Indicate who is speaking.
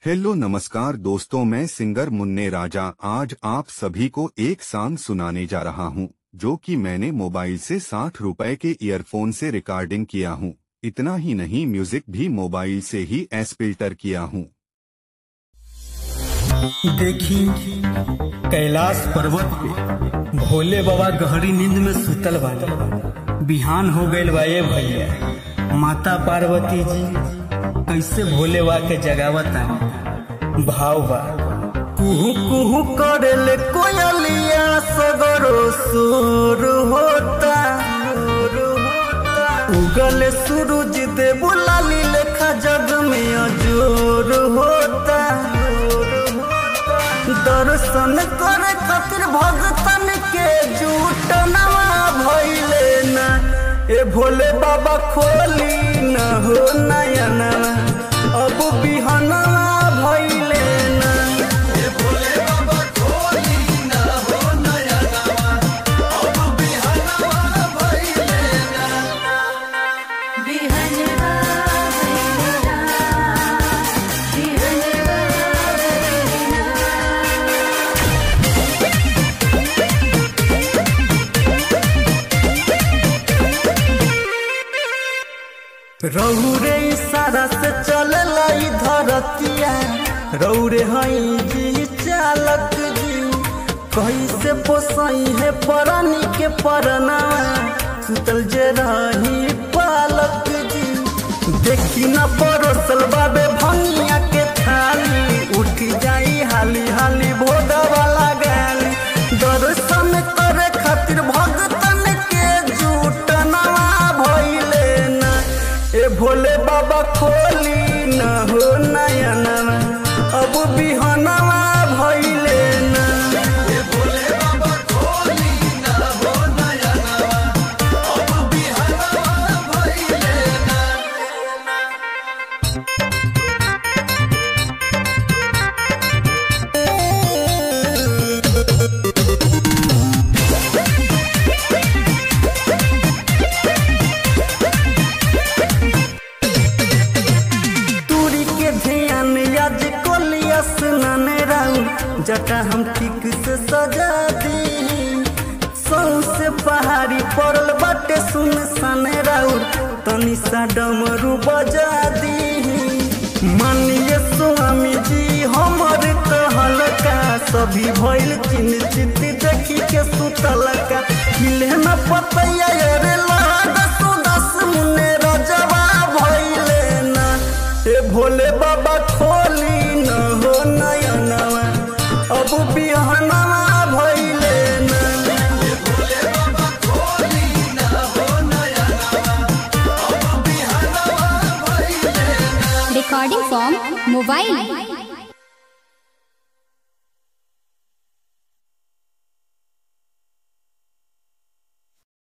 Speaker 1: hello नमस्कार दोस्तों मैं सिंगर मुन्ने राजा आज आप सभी को एक सॉन्ग सुनाने जा रहा हूँ जो कि मैंने मोबाइल से साठ रुपए के ईयरफोन से रिकॉर्डिंग किया हूँ इतना ही नहीं म्यूजिक भी मोबाइल से ही एस फिल्टर किया हूँ
Speaker 2: देखी कैलाश पर्वत पे भोले बाबा गहरी नींद में सुतल बानी बिहान हो गइल बा ए भैया माता पार्वती जी कैसे भोले बा के जगावता भाव बा कुहू कुहू करेले कोयलिया सगरो सुर होता उगले सूरज देव लाली लेखा जग में अजोर होता दर्शन करे खातिर भगतन के झूठ नवा भइले ना ए भोले बाबा खोली न हो नयना अब बिहनवा भइले ना
Speaker 3: बिहनवा भैरवा बिहनवा भैरवा
Speaker 2: रौरे इशारा से चलला ई धरतिया रौरे हई जी चालक जी कैसे पोसई है परनी के परना सुतल जे रही पालक जी देखी न परोसल बाबे भंगिया के थाली उठ जाई हाली हाली भोदा वाला गाली दर्शन करे खातिर भगतन के झूठ नवा भइले ना ए भोले बाबा खोली न हो नयना अब बिहनवा भइले ना दूरी के ध्यान आज कोलिया सुनन राउ जटा हम ठीक से सजा दी से पहाड़ी पड़ल बाटे सुन सन राउ तनी सा डमरू बजा दी मानिए स्वामी जी हमर कहल का सभी भइल चिन्ह देखी के सुतल का मिले न पतैया रे लाद सुदस मुने रजवा भइले ना ए भोले बाबा खोली न हो नयनवा अब बिहनवा भइले ना
Speaker 4: recording from mobile